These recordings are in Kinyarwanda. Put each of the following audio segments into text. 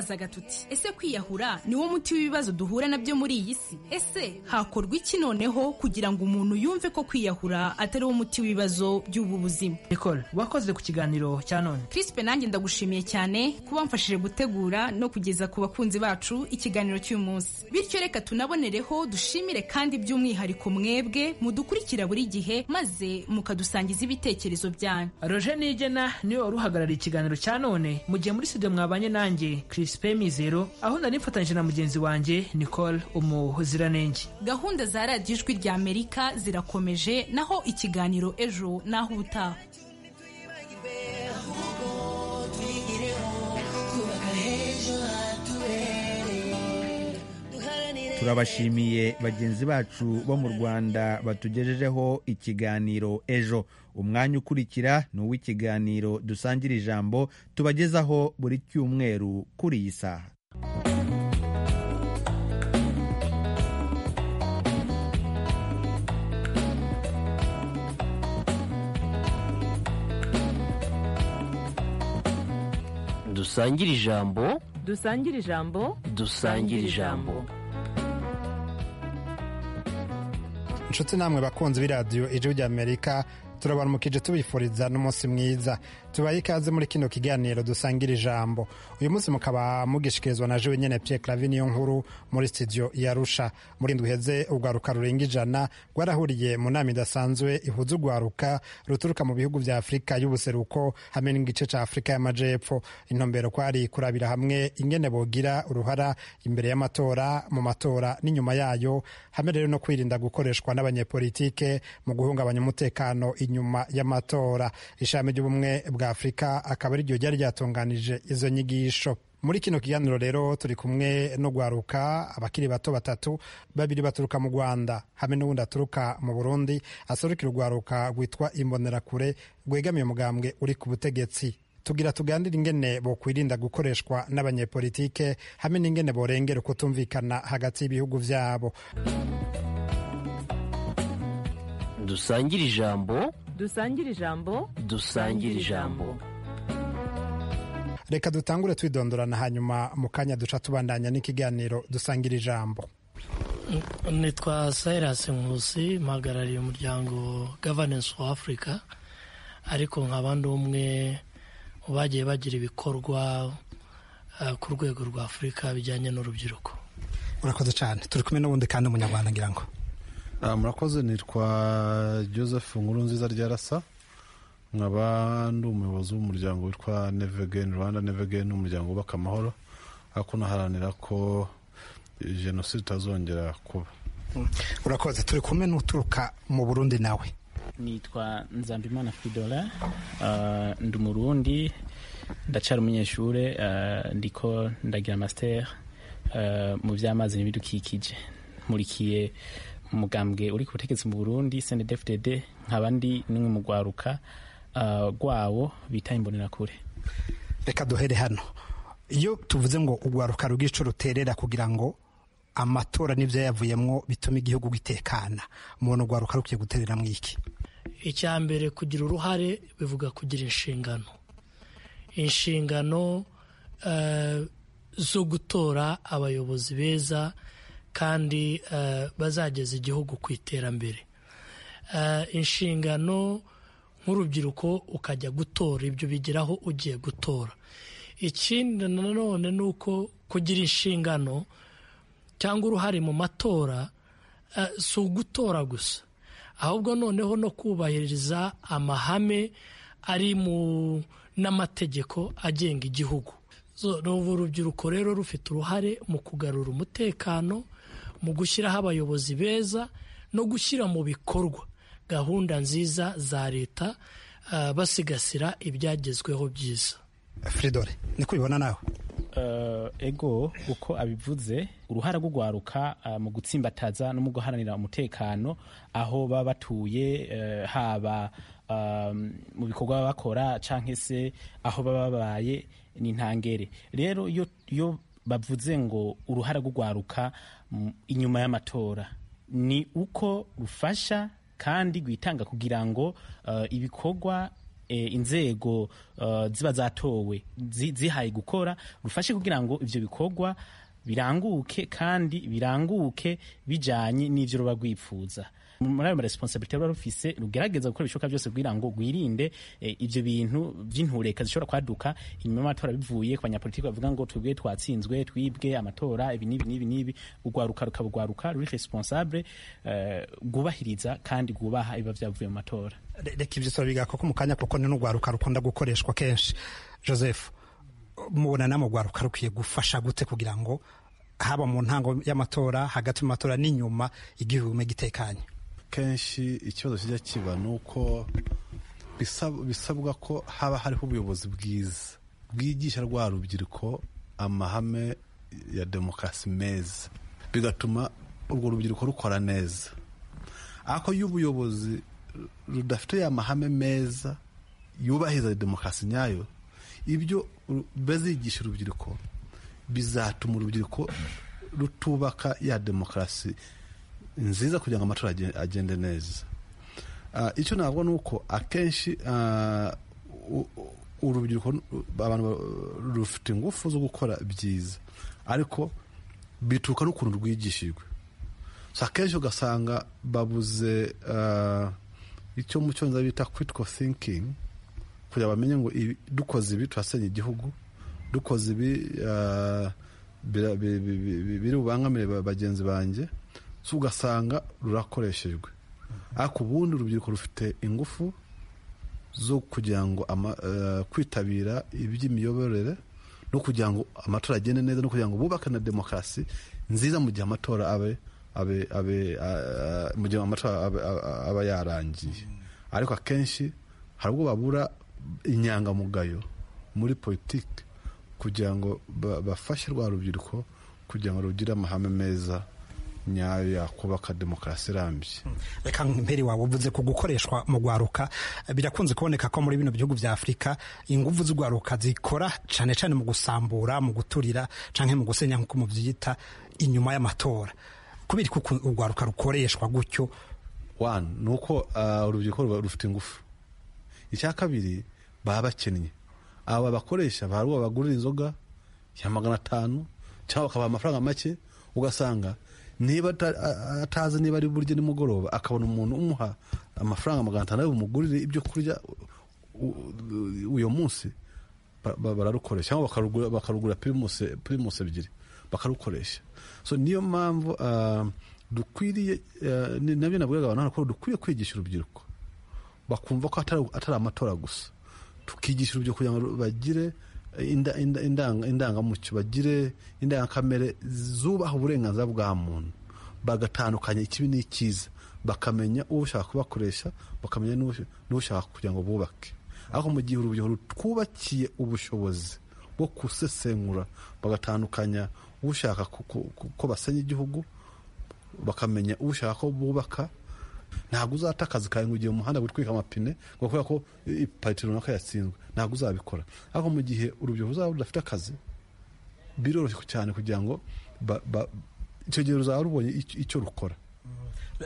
azaga tuti ese kwiyahura niwo muti w'ibibazo duhura nabyo muri iyi si ese hakorwa iki noneho kugira ngo umuntu yumve ko kwiyahura atari wo muti w'ibibazo by'ubu buzima nicole wakoze ku kiganiro cya none crispe nanjye ndagushimiye cyane kuba mfashije gutegura no kugeza ku bakunzi bacu ikiganiro cy'uyu munsi bityo reka tunabonereho dushimire kandi by'umwihariko mwebwe mudukurikira buri gihe maze mukadusangiza ibitekerezo byanyu roger nigena niwe wari uhagarariye ikiganiro cya none mu gihe muri studio mwabanye nanjye crispe mizero aho nari mfatanyije na mugenzi wanjye nicole umuziranenge gahunda za radiyo ijwi rya amerika zirakomeje naho ikiganiro ejo naho ubutaha turabashimiye bagenzi bacu bo mu rwanda batugejejeho ikiganiro ejo umwanya ukurikira ni uw'ikiganiro dusangira ijambo tubagezaho buri cyumweru kuri iyi saha dusangire ijambo dusangire ijambo dusangire ijambo inshuti namwe bakunzi b'iradiyo ijwi ry'amerika turabaramukije tubifuriza n'umunsi mwiza tubaye ikaze muri kino kiganiro dusangira ijambo uyu munsi mukaba mugishikirizwa na jewe nyene pierre clavi niyo nkuru muri studio ya rusha muri ndwi uheze urwaruka rurenga ijana rwarahuriye mu nama idasanzwe ihuza urwaruka ruturuka mu bihugu vya afurika y'ubuseruko hamwe n'igice ca afurika y'amajepfo intumbero kwari kurabira hamwe ingene bogira uruhara imbere y'amatora mu matora n'inyuma yayo hamwe rero no kwirinda gukoreshwa n'abanyepolitike mu guhungabanya umutekano inyuma y'amatora ishami ry'ubumwe bwa afurika akaba ariryo ryari ryatunganije izo nyigisho muri kino kiganiro rero turi kumwe no gwaruka abakiri bato batatu babiri baturuka mu rwanda hamwe n'uwundi aturuka mu burundi aserukira urwaruka rwitwa imbonerakure rwegamiye umugambwe uri ku butegetsi tugira tuganire ingene bokwirinda gukoreshwa n'abanyepolitike hamwe n'ingene borengera ukutumvikana hagati y'ibihugu vyabo dusangire ijambo dusangire ijambo dusangire ijambo reka dutangure twidondorana hanyuma mu kanya duca tubandanya n'ikiganiro dusangira ijambo nitwa sayirasi nkusi mpagarariye umuryango governance wa afurika ariko nkaba ndi umwe mu bagiye bagira ibikorwa ku rwego rwa afurika bijyanye n'urubyiruko urakoze cyane turi kumwe n'ubundi kandi umunyarwanda ngira ngo murakoze nitwa joseph nkuru nziza ryarasa nkaba ndi umuyobozi w'umuryango witwa nevegeni rwanda nevegeni umuryango wubaka amahoro ariko unaharanira ko jenoside itazongera kuba urakoze turi kumwe n'uturuka mu burundi nawe nitwa nzambimana fridora ndi umurundi ndacara umunyeshuri ndiko ndagira masiteri mu by'amazi n'ibidukikije nkurikiye umugambwe uri ku butegetsi mu burundi snedfdd nkaba ndi n'umwe mu rwaruka rwawo bita imbonerakure reka duhere hano iyo tuvuze ngo urwaruka rw'ico ruterera kugira ngo amatora n'ibyo yavuyemo bituma igihugu gitekana umuntu urwaruka rukwiye guterera mu iki icya mbere kugira uruhare bivuga kugira inshingano inshingano zo gutora abayobozi beza kandi bazageza igihugu ku iterambere inshingano nk'urubyiruko ukajya gutora ibyo bigeraho ugiye gutora ikindi nanone ni uko kugira inshingano cyangwa uruhare mu matora si ugutora gusa ahubwo noneho no kubahiriza amahame ari mu n'amategeko agenga igihugu urubyiruko rero rufite uruhare mu kugarura umutekano mu gushyiraho abayobozi beza no gushyira mu bikorwa gahunda nziza za leta basigasira ibyagezweho byiza fridore niko ubibona nawe ego uko abivuze uruhara rwo guharuka mu gutsimbataza no mu guharanira umutekano aho baba batuye haba mu bikorwa bakora cyangwa se aho baba babaye ni intangere rero iyo bavuze ngo uruhara rwo guharuka inyuma y'amatora ni uko rufasha kandi rwitanga kugira ngo ibikorwa eh, inzego eh, ziba zatowe zi- zihaye gukora rufashe kugira ngo ivyo bikorwa biranguke kandi biranguke bijanye n'ivyo ruba rwipfuza muri ayo maresponsabilite ruba rufise rugerageza gukora ibishoboka byose kugira ngo rwirinde eh, ivyo bintu vy'intureka zishobora kwaduka inyuma y'amatora bivuye ku banyapolitiki bavuga ngo twebwe twatsinzwe twibwe amatora ibi n'ibi n'ibi n'ibi urwaruka rukaba urwaruka ruri responsable eh, rwubahiriza kandi rwubaha ibiba vyavuye mu matora Re- reka ibyo turabiga koko mu kanya kuko ni n'urwaruka rukunda gukoreshwa kenshi joseph mubona namwe urwaruka rukwiye gufasha gute kugira ngo haba mu ntango y'amatora hagati mu matora n'inyuma igihugu gitekanye kenshi ikibazo kijya kiba ni uko bisab- bisabwa ko haba hariho ubuyobozi bwiza bwigisha rwa rubyiruko amahame ya demokarasi meza bigatuma urwo rubyiruko rukora neza ariko iyo ubuyobozi rudafite ya mahame meza yubahiriza demokarasi nyayo ibyo ru- bazigisha urubyiruko bizatuma urubyiruko rutubaka ya demokarasi nziza kugira ngo amatora agen- agende neza Ah, icyo ntabwo ni uko akenshi ah, u- u- urubyiruko nu- abantu ba- rufite ingufu zo gukora byiza ariko bituruka n'ukuntu rwigishijwe so akenshi ugasanga babuze ah, icyo mu cyongereza bita critical thinking kugira ngo bamenye ngo ibi- dukoze ibi turasenya igihugu dukoze ibi ah, bira- bi- bi- bi- bi- biri bubangamire ba- bagenzi banjye so ugasanga rurakoreshejwe ariko ubundi urubyiruko rufite ingufu zo kugira ngo ama- eh, kwitabira iby'imiyoborere no kugira ngo amatora agende neza no kugira ngo bubake na demokarasi nziza mu gihe amatora abe abe abe ah, mu gihe amatora abe- ah, aba yarangiye ariko akenshi hari ubwo babura inyangamugayo muri politiki kugira ngo ba- bafashe rwa rubyiruko kugira ngo rugire amahame meza nyayo yakubaka demokarasi irambye reka mbere wawe uvuze ku gukoreshwa mu rwaruka birakunze kuboneka ko muri bino bihugu bya afurika ingufu z'urwaruka zikora cyane cyane mu gusambura mu guturira cyangwa mu gusenya nk'uko mubyita inyuma y'amatora kubera ko uku- urwaruka rukoreshwa gutyo One, ni uko ah, urubyiruko ruba rufite ingufu icya kabiri baba bakennye aba bakoresha hari uwo bagurira inzoga ya magana atanu cyangwa bakabaha amafaranga make ugasanga niba ata- a- atazi niba ari burya nimugoroba akabona umuntu umuha amafaranga magana atanu ariwe bumugurire ibyo kurya u- u- uyo munsi ba- ba- bararukoresha cyangwa bakarugura- bakarugura primus- primus ebyiri bakarukoresha so niyo mpamvu ah, dukwiriye ah, ni- nabyo nabwiraga abantu hano ko dukwiye kwigisha urubyiruko bakumva ko atari atari amatora gusa tukigisha urubyiruko kugira ngo bagire inda- inda- indanga- indangamuco bagire indangakamere zubaha uburenganzira bwa muntu bagatandukanya ikibi n'ikiza bakamenya uwo ushaka kubakoresha bakamenya n'uwo- n'ushaka kugira ngo bubake ariko mu gihe urubyiruko rutwubakiye ubushobozi bwo gusesengura bagatandukanya ushaka ku- ku- ku- ko basenya igihugu bakamenya ushaka ko bubaka ntabwo uzata akazi kawe ngo ugiye mu muhanda witwika amapine ngo kubera ko ipariti runaka yatsinzwe ntabwo uzabikora ariko mu gihe urubyiruko ruzaba rudafite akazi biroroshye cyane kugira ngo ba- ba- icyo gihe ruzaba rubonye icyo- icyo rukora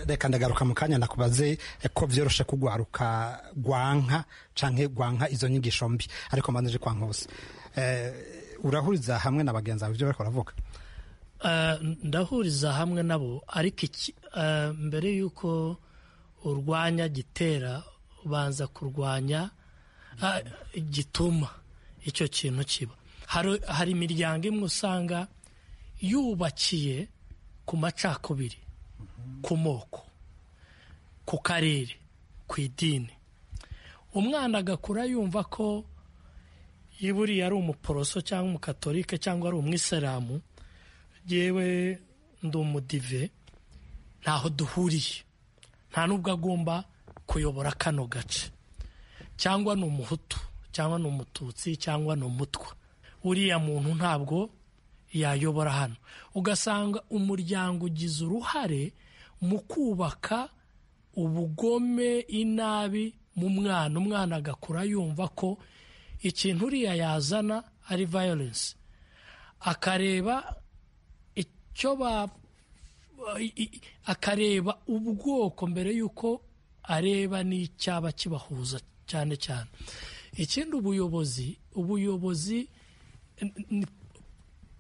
reka ndagaruka mu kanya nakubaze ko byoroshe kugwaruka gwanka canke gwanka izo nyigisho mbi ariko mbanije kwa nkose urahuriza hamwe na bagenzi bawe ibyo bariko baravuga Eh, ndahuriza hamwe nabo ariko iki- eh, mbere y'uko urwanya gitera ubanza kurwanya ah, gituma icyo kintu kiba hari hari imiryango imwe usanga yubakiye ku macakubiri ku moko ku karere ku idini umwana agakura yumva ko iyo buriya ari umuporoso cyangwa umukatolike cyangwa ari umwisilamu yewe ndi umudive ntaho duhuriye nta n'ubwo agomba kuyobora kano gace cyangwa ni umuhutu cyangwa ni umututsi cyangwa ni umutwa uriya muntu ntabwo yayobora hano ugasanga umuryango ugize uruhare mu kubaka ubugome inabi mu mwana umwana agakura yumva ko ikintu uriya yazana ari violence akareba icyo ba i- i- akareba ubwoko mbere y'uko areba n'icyaba kibahuza cyane cyane ikindi ubuyobozi ubuyobozi n- n-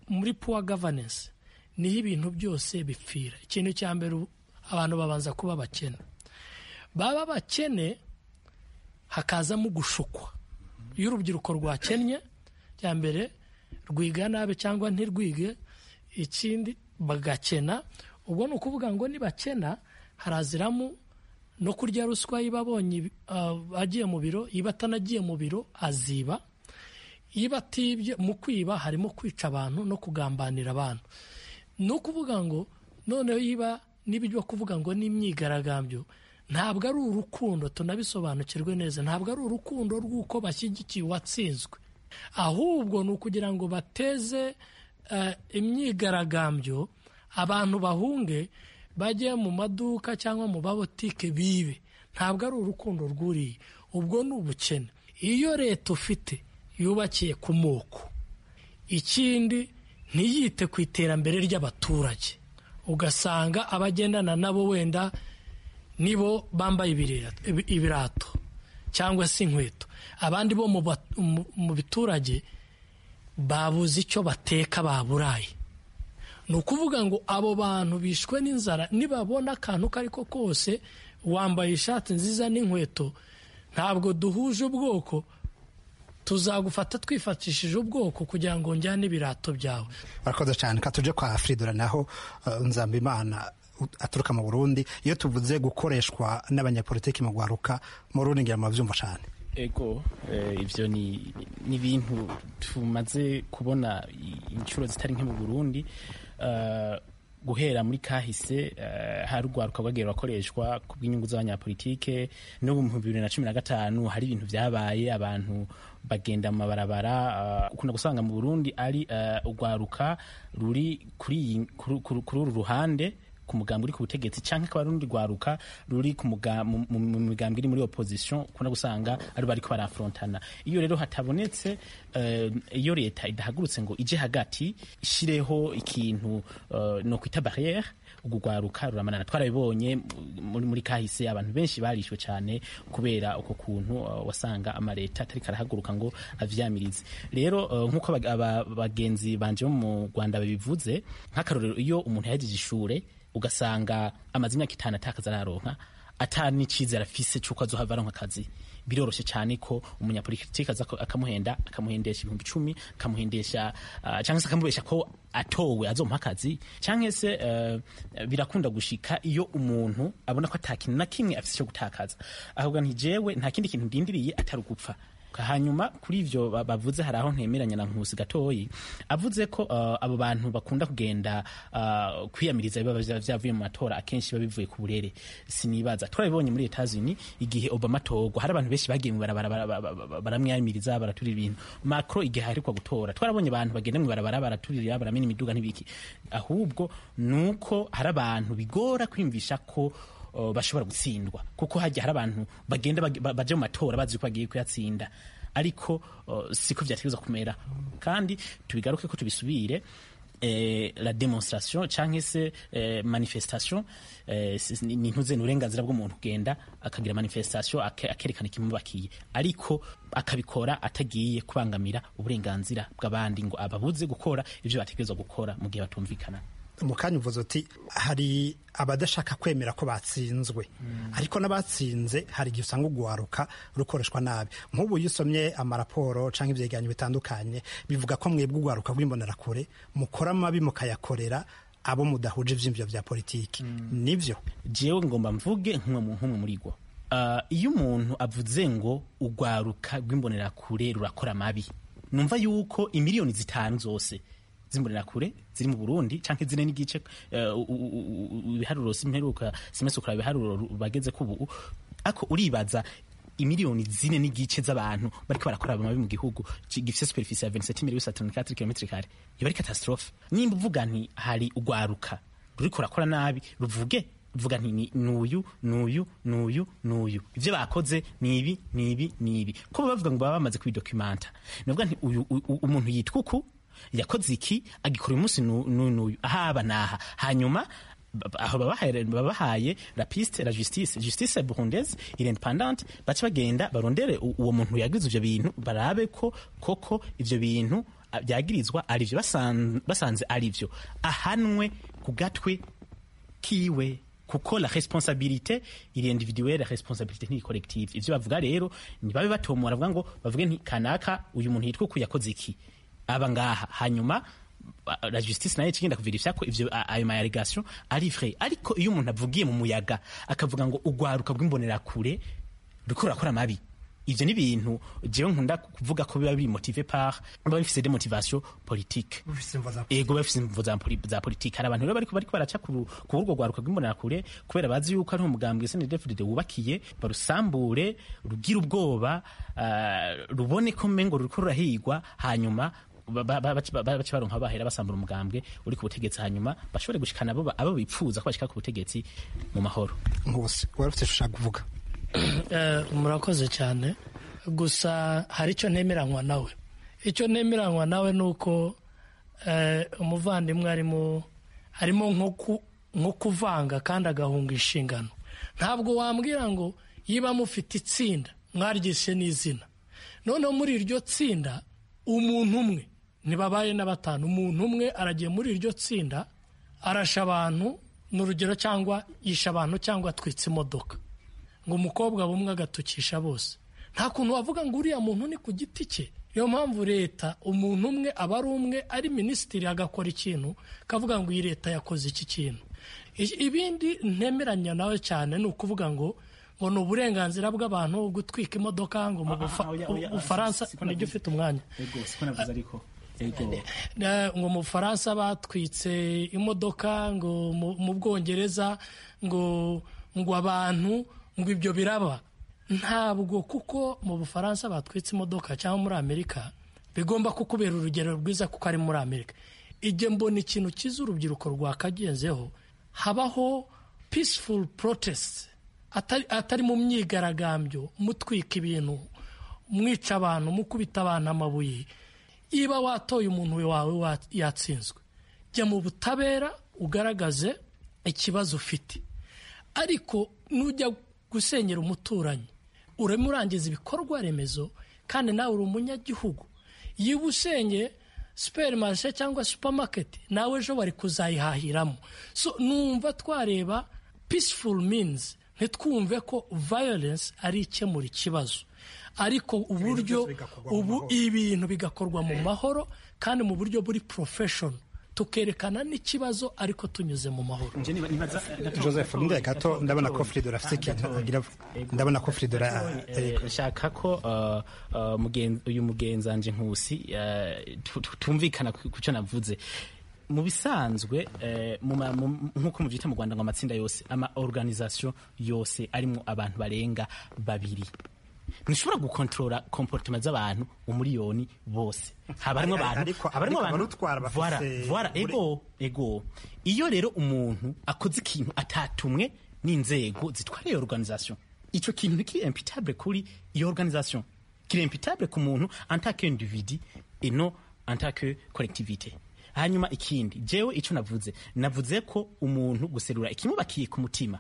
muri puwa gavanensi niho ibintu byose bipfira ikintu cya mbere ubu- abantu babanza kuba abakene baba bakene hakazamo gushukwa iyo urubyiruko rwakennye cya mbere rwiga nabi cyangwa ntirwige ikindi bagakena ubwo ni ukuvuga ngo nibakena haraziramo no kurya ruswa iba abonye ibi- ah, agiye mu biro iba atanagiye mu biro aziba iyo atibye mu kwiba harimo kwica abantu no kugambanira abantu ni ukuvuga ngo noneho yiba n'ibyo kuvuga ngo n'imyigaragambyo ntabwo ari urukundo tunabisobanukirwe neza ntabwo ari urukundo rw'uko bashyigikiye uwatsinzwe ahubwo ni ukugira ngo bateze eh, imyigaragambyo abantu bahunge bajye mu maduka cyangwa mu babotike bibe ntabwo ari urukundo rwuriye ubwo ni ubukene iyo leta ufite yubakiye ku moko ikindi ntiyite ku iterambere ry'abaturage ugasanga abagendana nabo wenda nibo bambaye ibirira- ibi- ibirato cyangwa se inkweto abandi bo mu ba- mu- mu biturage babuze icyo bateka baburaye ni ukuvuga ngo abo bantu bishwe n'inzara nibabona akantu ko ariko kose wambaye ishati nziza n'inkweto ntabwo duhuje ubwoko tuzagufata twifatishije ubwoko kugira ngo njyane ibirato byawe barakoze cyane ka tuje kwa fridora naho eh, nzambimana u- aturuka mu burundi iyo tuvuze gukoreshwa n'abanyapolitiki mu guharuka mu rundi ngira mubabyumva cyane ego eh, ivyo ni ni ibintu tumaze kubona i- inshuro zitari nke mu Burundi eh, guhera muri kahise eh, hari urwaruka rwagiye rurakoreshwa ku bw'inyungu z'abanyapolitike no mu bihumbi bibiri na cumi na gatanu hari ibintu byabaye abantu bagenda mu mabarabara eh, ukunda gusanga mu Burundi ari eh, urwaruka ruri kuri iyi- kuri- kuri kuri uru ruhande ku mugambi uri ku butegetsi cyangwa akaba rundi rwaruka ruri ku muga- mu mu- mu migambi iri muri opposition ukunda gusanga ari bariko barafrontana iyo rero hatabonetse eh, iyo leta idahagurutse ngo ije hagati ishireho ikintu eh, no kwita barriere urwo rwaruka ruramanana twarabibonye muri, muri kahise abantu benshi barishwe cyane kubera uko kuntu eh, wasanga amaleta atariko arahaguruka ngo avyamirize rero eh, nk'uko aba- aba- bagenzi banje bo mu rwanda babivuze nk'akarorero iyo umuntu yahejeje ishure ugasanga amaze imyaka itanu atakaza araronka ata n'icyizere afise cy'uko azohava aronka akazi biroroshye cyane ko umunyapolitiki aza ko- akamuhenda akamuhendesha ibihumbi icumi akamuhendesha ah, cyangwa se akamubesha ko atowe azompa akazi cyangwa se eh, birakunda gushika iyo umuntu abona ko ata kintu na kimwe afise cyo gutakaza ahubwo ntijewe nta kindi kintu ndindiriye atari ugupfa hanyuma kuri ivyo ba- bavuze hari aho ntemeranya na nkusi gatoyi avuze ko uh, abo bantu bakunda kugenda uh, kwiyamiriza biba vya- vyavuye mu matora akenshi biba bivuye ku burere sinibaza turabibonye muri Etats Unis igihe Obama atorwa hari abantu benshi bagiye mu barabara bara- bara- bara- baramwiyamiriza baratura ibintu Macron igihe aheruka gutora twarabonye abantu bagenda mu barabara baraturira baramena imiduga n'ibiki ahubwo nuko hari abantu bigora kwiyumvisha ko uh, bashobora gutsindwa kuko hajya hari abantu bagenda bag- ba- baja mu matora bazi ko bagiye kuyatsinda ariko uh, siko vyategerezwa kumera kandi tubigaruke ko tubisubire eh, la demonstration canke se eh, manifestation eh, si- ni ni ntuze n'uburenganzira bw'umuntu kugenda akagira manifestation ake- akerekana ikimubakiye ariko akabikora atagiye kubangamira uburenganzira bw'abandi ngo ababuze gukora ivyo bategerezwa gukora mu gihe batumvikana mu kanya uvuze uti hari abadashaka kwemera ko batsinzwe ariko n'abatsinze hari igihe usanga uguharuka rukoreshwa nabi nk'ubu iyo usomye amaraporo cyangwa ibyegeranyo bitandukanye bivuga ko mwebwe uguharuka rw'imbonerakure mukora amabi mukayakorera abo mudahuje ibyiyumviro bya politiki nibyo jewe ngomba mvuge nk'umwe nk'umwe muri rwo Ah, iyo umuntu avuze ngo urwaruka rw'imbonerakure rurakora amabi numva yuko imiliyoni zitanu zose z'imbonerakure ziri mu burundi cyangwa zine n'igice eh, u- u- u- u- ibiharuro simperuka simese kuraba ibiharuro ru- bageze ko ubu ako uribaza imiliyoni zine n'igice z'abantu bariko barakora amabi mu gihugu ki- gifise superficie ya 27034 km kare iyo ari catastrophe nimba uvuga nti hari urwaruka ruriko rurakora nabi ruvuge vuga nti ni- nuyu nuyu nuyu nuyu ivyo bakoze ni ibi ni ibi ni ibi ko baba bavuga ngo baba bamaze kubidocumenta navuga nti uyu u- u- umuntu yitwa uku yakoze iki agikora uyu munsi nu- nu- nuyu ahaba naha hanyuma aho babahaye- babahaye la piste la justice justice burundaise independante bace bagenda barondere u- uwo muntu yagize ibyo bintu barabe ko koko ibyo bintu ah, byagirizwa ari byo basan- basanze ari byo ahanwe ku gatwe kiwe kuko la responsabilité iri individuelle la responsabilité ni collective ivyo bavuga rero nibabe batomora bavuga ngo bavuge nti kanaka uyu muntu yitwa ku yakoze iki aba ngaha hanyuma ba- la justice nayo ikigenda kuvirifya ko ivyo a- ayo ma allegation ari vrai ariko iyo umuntu avugiye mu muyaga akavuga ngo ugwaruka bw'imbonerakure riko urakora mabi ivyo ni ibintu jewe nkunda kuvuga ko biba bimotive par biba bifise des motivations politiques ego bafise imvo za poli- za politiki hari abantu rero bariko bariko baraca ku ku urwo rwaruka rw'imbonerakure kubera bazi yuko ari umugambwe snedefdede wubakiye barusambure rugira ubwoba ah, rubone ko mengo ruriko rurahigwa hanyuma ba- ba- ba- bace ba- bace baronka bahera basambura umugambwe uri ku butegetsi hanyuma bashobore gushikana abo ba- abo bipfuza ko bashika ku butegetsi mu mahoro nkusi wari ufite icyo ushaka kuvuga Eh, murakoze cyane gusa hari icyo ntemeranywa nawe icyo ntemeranywa nawe ni uko eh, umuvandimwe arimo arimo nko ku- nko kuvanga kandi agahunga inshingano ntabwo wambwira ngo yiba mufite itsinda mwaryishe n'izina noneho muri iryo tsinda umuntu umwe ntibabaye na batanu umuntu umwe aragiye muri iryo tsinda arasha abantu ni urugero cyangwa yisha abantu cyangwa atwitse imodoka ngo umukobwa bumwe agatukisha bose nta kuntu wavuga ngo uriya muntu ni ku giti cye niyo mpamvu leta umuntu umwe aba ari umwe ari minisitiri agakora ikintu kavuga ngo iyi leta yakoze iki kintu I- ibindi ntemeranya nawe cyane ni ukuvuga ngo ngo ni uburenganzira bw'abantu gutwika imodoka ngo mu Bufa- bufaransa nijya ufite umwanya Na- ngo mu bufaransa batwitse imodoka ngo mu- mu bwongereza ngo ngo abantu ngo ibyo biraba ntabwo kuko mu bufaransa batwitse imodoka cyangwa muri amerika bigomba kukubera urugero rwiza kuko ari muri amerika igihe mbona ikintu cyiza urubyiruko rwakagenzeho habaho peaceful protest atari, atari mu myigaragambyo mutwika ibintu mwica abantu mukubita abantu amabuye niba watoye umuntu wawe wa- yatsinzwe jya mu butabera ugaragaze ikibazo ufite ariko nujya gusenyera umuturanyi urimo urangiza ibikorwa remezo kandi nawe uri umunyagihugu yiba usenye siperi marishe cyangwa supamaketi nawe ejo bari kuzayihahiramo so numva twareba peaceful means ntitwumve ko violence ari ikemura ikibazo ariko uburyo ubu ibintu bigakorwa mu mahoro kandi mu buryo buri profession tukerekana n'ikibazo ariko tunyuze mu mahoro joseph ndebe gato ndabona ko fridora afite ikintu agira ndabona ko fridora Eh, nshaka ko uh, uh, mugen- uyu mugenzanje nkusi eh, tu- tu- tumvikana ku ku cyo navuze mu bisanzwe eh, mu ma- mu- nk'uko mubyita mu rwanda ngo amatsinda yose ama organisation yose arimo abantu barenga babiri ntishobora gukontorora komportema z'abantu umuriyoni bose haba harimo abantu Ariko- haba harimo ariko abantu abarutwara bafise- Voilà, voilà, ego ego iyo rero umuntu akoze ikintu atatumwe n'inzego zitwara iyo organisation icyo kintu ni kiri imputable kuri iyo organisation kiri imputable ku muntu en tant que individu et non en tant que collectivité hanyuma ikindi jewe icyo navuze navuze ko umuntu guserura ikimubakiye ku mutima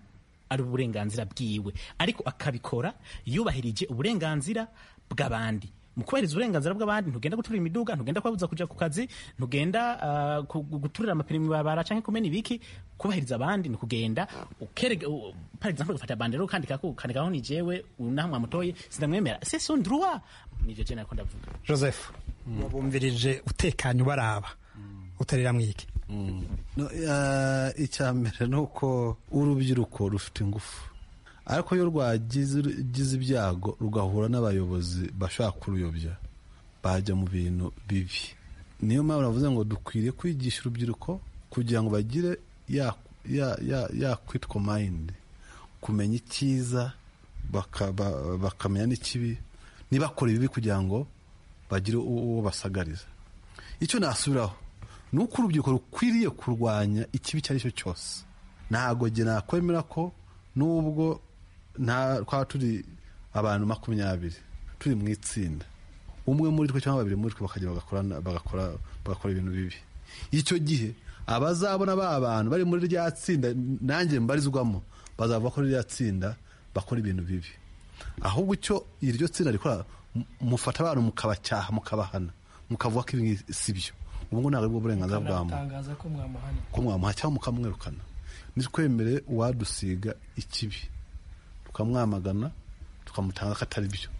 ari uburenganzira bwiwe ariko akabikora yubahirije uburenganzira bw'abandi mu kubahiriza uburenganzira bw'abandi ntugenda guturira imiduga ntugenda kubabuza kujya ku kazi ntugenda ah, ku- gu- guturira amapine mu barabara cyangwa kumena ibiki kubahiriza abandi ni ukugenda ukerega u- par exemple ugafata bandero ukandikako ukandikaho ni jewe unaha mwamutoye sindamwemera c'est son droit nivyo je nako ndavuga joseph wabumvirije utekanye ubaraba utarira mu iki No, eh, icya mbere ni uko urubyiruko rufite ingufu ariko iyo rwagize rwagize ibyago rugahura n'abayobozi bashobora kuruyobya bajya mu bintu bibi niyo mpamvu navuze ngo dukwiriye kwigisha urubyiruko kugira ngo bagire ya- ya- ya- ya kwitwa mayindi kumenya icyiza baka- ba- bakamenya n'ikibi ntibakore ibibi kugira ngo bagire uwo basagariza icyo nasubiraho ni uko urubyiruko rukwiriye kurwanya ikibi icyo ari cyo cyose ntabwo jye nakwemera ko nubwo nta twaba turi abantu makumyabiri turi mu itsinda umwe muri twe cyangwa babiri muri twe bakajya bagakora bagakora bagakora ibintu bibi icyo gihe abazabona ba bantu bari muri rya tsinda nanjye mbarizwamo bazava kuri rya tsinda bakora ibintu bibi ahubwo icyo iryo tsinda rikora mu- mufata abantu mukabacyaha mukabahana mukavuga ko ibi si byo ubu ngubu ntabwo ari bwo burenganzira bwa muntu Mutangaza ko mwamuhanye ko mwamuha cyangwa mukamwirukana nitwemere uwadusiga ikibi tukamwamagana tukamutanga ko atari byo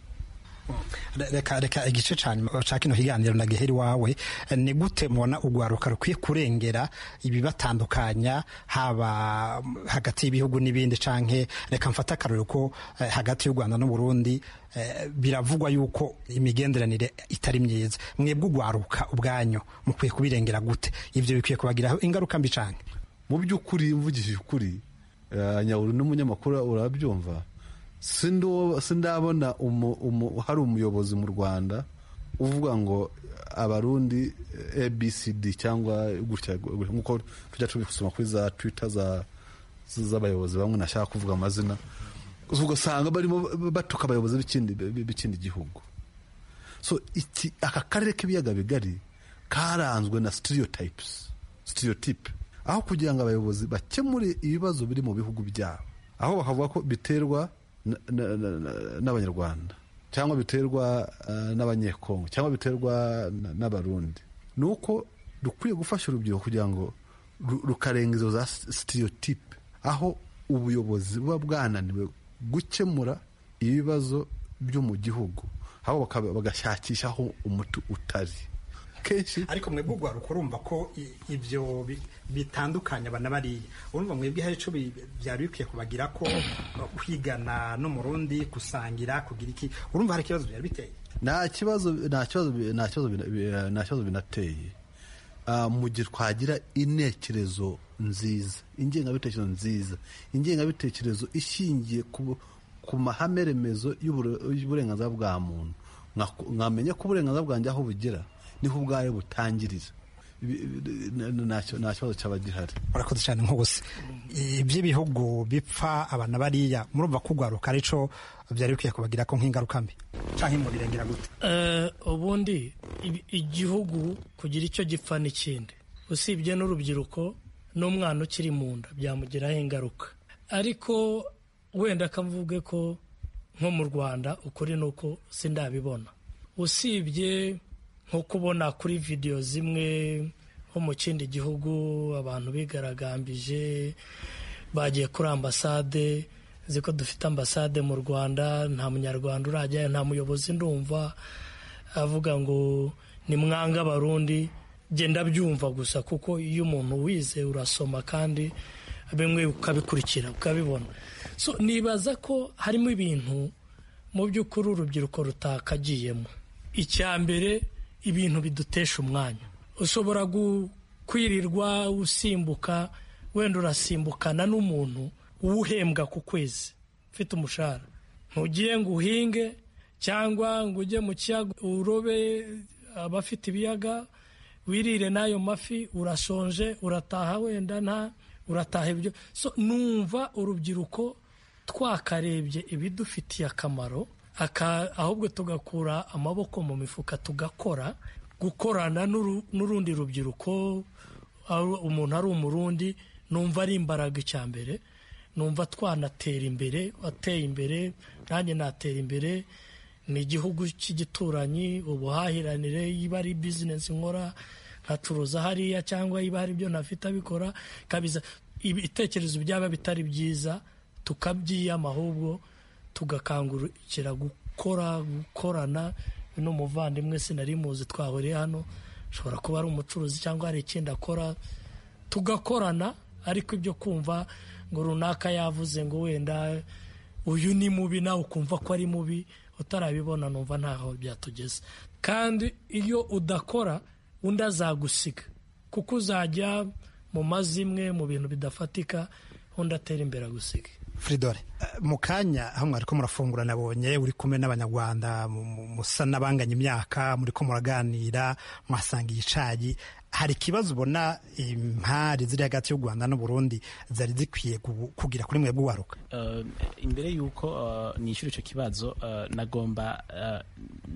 Re- reka reka igice cya nyuma cya kino kiganiro nagihera iwawe Eh, ni gute mubona urwaruka rukwiye kurengera ibibatandukanya haba mm, hagati y'ibihugu n'ibindi canke reka mfate akarore ko eh, hagati y'u rwanda n'u burundi eh, biravugwa yuko imigenderanire itari myiza mwebwe urwaruka ubwanyu mukwiye kubirengera gute ivyo bikwiye kubagiraho ingaruka mbi canke mu by'ukuri mvugishije ukuri eh, nyawuri n'umunyamakuru urabyumva Sindo- sindabona umu- umu- hari umuyobozi mu rwanda uvuga ngo abarundi eh, abcd cyangwa gutya gutya, nkuko tujya tubisoma kuri za twitter za- z'abayobozi bamwe ntashaka kuvuga amazina ugasanga barimo batuka abayobozi b'ikindi- b'ikindi gihugu so iki aka karere k'ibiyaga bigari karanzwe na stereotypes stereotype aho kugira ngo abayobozi bakemure ibibazo biri mu bihugu byabo aho bakavuga ko biterwa na- na- na- na- n'abanyarwanda cyangwa biterwa eh, n'abanyekongo cyangwa biterwa na- n'abarundi ni uko dukwiye gufasha urubyiruko kugira ngo ru- rukarenga izo za stereotype aho ubuyobozi buba bwananiwe gukemura ibibazo byo mu gihugu aho bakaba- bagashakisha aho umuti utari kenshi ariko mwebwe urwaruka urumva ko i- ibyo bi- bitandukanye aba na bariya urumva mwebwe hari icyo bi- byari bikwiye kubagira ko kwigana n'umurundi gusangira kugira iki urumva hari ikibazo byari biteye nta kibazo nta kibazo nta kibazo bina- bi- nta kibazo binateye Ah, mu gihe twagira intekerezo nziza ingengabitekerezo nziza ingengabitekerezo ishingiye ku, ku mahame remezo y'ubure- y'uburenganzira bwa muntu Nka- nkamenya ko uburenganzira bwanjye aho bugera niho ubwayo butangirira Ibi- ibi- na- na- nta kibazo cyaba gihari urakoze cyane nk'ubusa iby'ibihugu bipfa aba na bariya murumva ko urwaruka ari cyo byari bikwiye kubagira ko nk'ingaruka mbi cyangwa mubirengera gute Eh, ubundi i- igihugu kugira icyo gipfa n'ikindi usibye n'urubyiruko n'umwana ukiri mu nda byamugiraho ingaruka ariko wenda akavuge ko nko mu rwanda ukuri ni uko sindabibona usibye nko kubona kuri videwo zimwe nko mu kindi gihugu abantu bigaragambije bagiye kuri ambasade nzi ko dufite ambasade mu rwanda nta munyarwanda urajyayo nta muyobozi ndumva avuga ngo ni mwanga abarundi genda byumva gusa kuko iyo umuntu wize urasoma kandi bimwe ukabikurikira ukabibona so nibaza ko harimo ibintu mu by'ukuri urubyiruko rutakagiyemo icya mbere ibintu bidutesha umwanya ushobora gu- kwirirwa usimbuka wenda urasimbukana n'umuntu uwuhembwa ku kwezi ufite umushahara ntugiye ngo uhinge cyangwa ngo ujye mu kiyaga urobe abafite ibiyaga wirire n'ayo mafi urashonje urataha wenda nta urataha ibyo so numva urubyiruko twakarebye ibidufitiye akamaro aka- ahubwo tugakura amaboko mu mifuka tugakora gukorana n'uru- n'urundi rubyiruko ari- umuntu ari umurundi numva ari imbaraga icya mbere numva twanatera imbere wateye imbere nanjye natera imbere ni igihugu cy'igituranyi ubuhahiranire iba ari bizinesi nkora nkacuruza hariya cyangwa iba hari ibyo ntafite abikora kabiza ibitekerezo byaba bitari byiza tukabyiyama ahubwo tugakangurukira gukora gukorana ni umuvandimwe sinari muzi twahuriye hano ashobora kuba ari umucuruzi cyangwa hari ikindi akora tugakorana ariko ibyo kumva ngo runaka yavuze ngo wenda uyu ni mubi nawe ukumva ko ari mubi utarabibona numva ntaho byatugeze kandi iyo udakora undi azagusiga kuko uzajya mu mazimwe mu bintu bidafatika undi atera imbere agusiga Fridore eh, mu kanya aho mwari ko murafungura nabonye uri kumwe n'abanyarwanda mu- mu- musa n'abanganya imyaka muri ko muraganira mwasanga igicayi hari ikibazo ubona impari ziri hagati y'u rwanda n'uburundi zari zikwiye gu- kugira kuri mwebwe waruka uh, imbere y'uko uh, nishyura icyo kibazo uh, nagomba uh,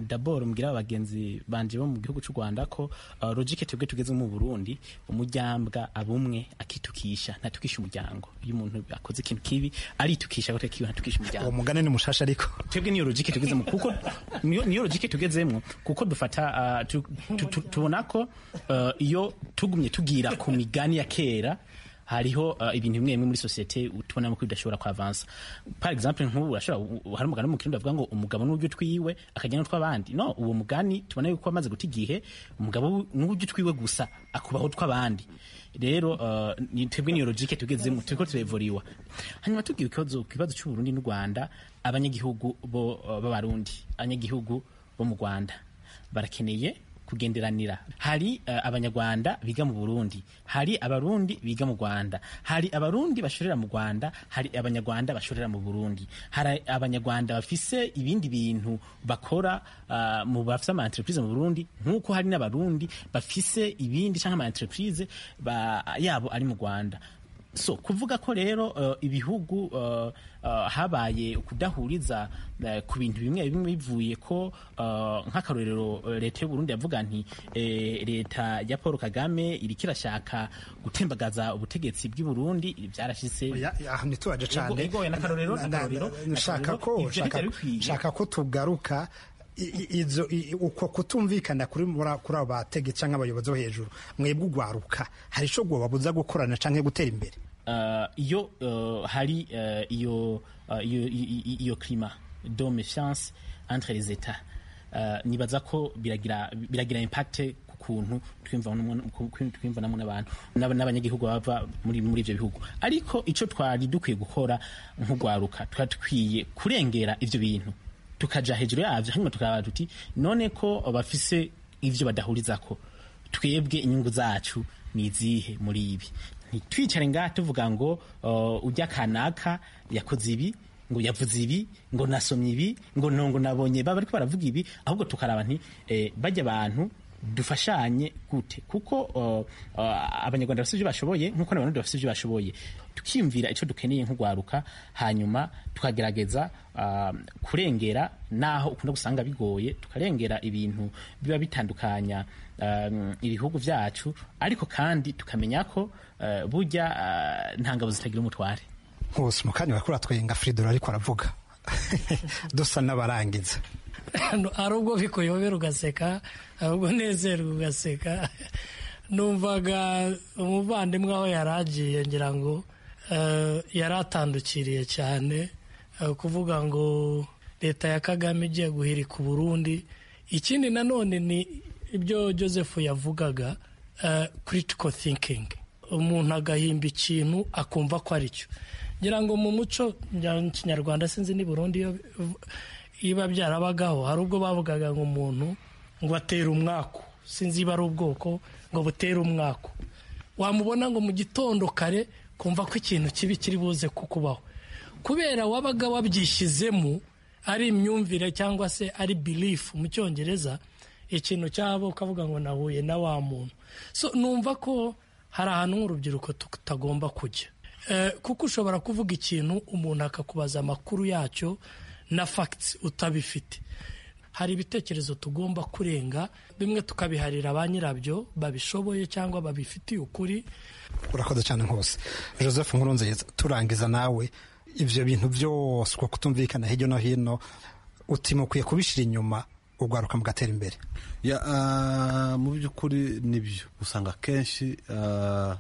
daboro mbwira abagenzi banje bo mu gihugu cy'u rwanda ko uh, logike twebwe tugeze mu burundi umuryambwa abumwe akitukisha ntatukisha umuryango iyo umuntu akoze ikintu kibi aritukisha agakora ikibi ntatukisha uwo umuryango mugani ni mushasha ariko twebwe niyo logike tugezemo kuko niyo niyo logike tugezemo kuko dufata ah, tu- tu- tu- tubona ko ah, iyo tugumye tugira ku migani ya kera hariho ah, ibintu bimwe bimwe muri sosiyete tubonamo ko bidashobora kwavansa par exemple nk'ubu urashobora u- hari umugani wo mu kirundi bavuga ngo umugabo n'uburyo utwiwe akajya n'utw'abandi no uwo mugani tubona yuko wamaze guta igihe umugabo n'uburyo utwiwe gusa akubaho utw'abandi rero ah, ni- twebwe niyo logike tugezemo turiko turevuriwa hanyuma tugira ikibazo ku kibazo cy'uburundi n'u rwanda abanyagihugu bo uh, b'abarundi abanyagihugu bo mu rwanda barakeneye kugenderanira hari uh, abanyarwanda biga mu burundi hari abarundi biga mu rwanda hari abarundi bashorera mu rwanda hari abanyarwanda bashorera mu burundi hari abanyarwanda bafise ibindi bintu bakora uh, mu bafise ama entreprise mu burundi nk'uko hari n'abarundi bafise ibindi cyangwa ama entreprise ba, yabo ari mu rwanda so kuvuga ko rero uh, ibihugu uh, uh, habaye kudahuriza uh, ku bintu bimwe bimwe bivuye ko uh, nk'akarorero uh, leta y'u Burundi yavuga nti eh, leta ya Paul Kagame iriko irashaka gutembagaza ubutegetsi bw'i Burundi ibi byarashitse Ya- ya, aha ntitubaje Ego- cyane egoye n'akarorero, Na- na- n'akarorero, na- nshaka n'akarorero. ko Ivyo nshaka- bitari bikwiye. nshaka ko tugaruka i- i- izo i- uko kutumvikana kuri muri- kuri abo bategetsi cyangwa abayobozi bo hejuru mwebwe urwaruka hari ico gwababuza gukorana canke gutera imbere uh, iyo uh, hari uh, iyo, uh, iyo, i- i- iyo climat de méfiance entre les états uh, nibaza ko biragira, biragira impact ku kuntu twiyumva n'umuntu- ku- ku- twiyumvanamo n'abantu n'aba- n'abanyagihugu bava muri, muri ibyo bihugu ariko icyo twari dukwiye gukora nk'urwaruka twari dukwiye kurengera ivyo bintu tukaja hejuru yavyo hanyuma tukaba tuti none ko bafise ivyo badahurizako twebwe inyungu zacu ni izihe muri ibi ntitwicare ngaha tuvuga ngo uh, ujya kanaka yakoze ibi ngo yavuze ibi ngo nasomye ibi ngo nongo nabonye baba ariko baravuga ibi ahubwo tukaraba nti eh, bajya abantu dufashanye gute kuko uh, uh, abanyarwanda bafite ibyo bashoboye nk'uko n'abarundi bafite ibyo bashoboye tukiyumvira icyo dukeneye nk'urwaruka hanyuma tukagerageza uh, kurengera naho ukunda gusanga bigoye tukarengera ibintu biba bitandukanya um, ibihugu vyacu ariko kandi tukamenya ko uh, burya uh, nta ngabo zitagira umutware hose mu kanya barakura twenga fridora ariko aravuga dusa n'abarangiza No, ari ubwo bikuyobera ugaseka ari ubwo nezerwa ugaseka numvaga umuvandimwe aho yari agiye ngira ngo eh, yari atandukiriye cyane eh, kuvuga ngo leta ya kagame igiye guhirika uburundi ikindi nanone ni ibyo joseph yavugaga eh, critical thinking umuntu agahimba ikintu akumva ko ari cyo ngira ngo mu muco ngira ngo kinyarwanda sinzi ni burundi iyo iba byarabagaho hari ubwo bavugaga ngo umuntu ngo atera umwaku sinzi iba ari ubwoko ngo butere umwaku wamubona ngo mu gitondo kare kumva ko ikintu kibi kiri buze kukubaho kubera wabaga wabyishyizemo ari imyumvire cyangwa se ari birifu mu cyongereza ikintu cyabo ukavuga ngo nahuye na wa muntu so numva ko hari ahantu nk'urubyiruko tutagomba kujya Eh, kuko ushobora kuvuga ikintu umuntu akakubaza amakuru yacyo na fagitsi utabifite hari ibitekerezo tugomba kurenga bimwe tukabiharira ba nyirabyo babishoboye cyangwa babifitiye ukuri urakoze cyane hose joseph nkurunziza turangiza nawe ibyo bintu byose uko kutumvikana hirya no hino uti mukwiye kubishyira inyuma urwaruka mugatera imbere Ya, ah, mu by'ukuri nibyo usanga akenshi ah,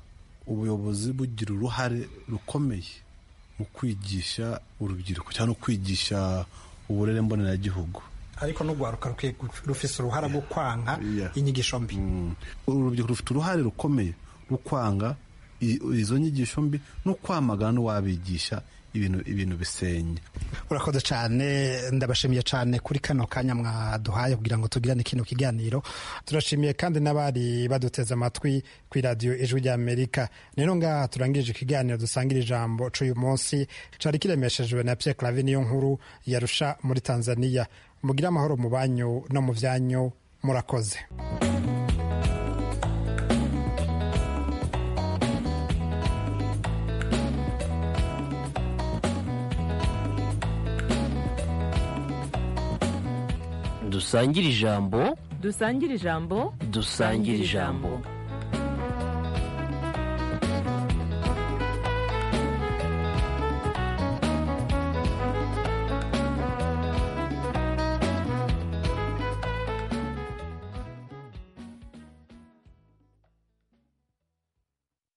ubuyobozi bugira uruhare rukomeye mu kwigisha urubyiruko cyangwa no kwigisha uburere mboneragihugu ariko n'urwaruka rukwiye gu- rufise uruhara rwo kwanga Yeah. inyigisho mbi Mm. urubyiruko rufite uruhare rukomeye rwo kwanga i- izo nyigisho mbi no kwamagana n'uwabigisha ibintu ibintu bisenya urakoze cyane ndabashimiye cyane kuri kano kanya mwaduhaye kugira ngo tugirane kino kiganiro turashimiye kandi n'abari baduteze amatwi ku iradiyo ijwi ry'amerika rero ngaha turangije ikiganiro dusangira ijambo cy'uyu munsi cyari kiremeshejwe na pierre clave niyo nkuru yarusha muri tanzania mugire amahoro mu banyu no mu byanyu murakoze dusangire ijambo dusangire ijambo dusangire ijambo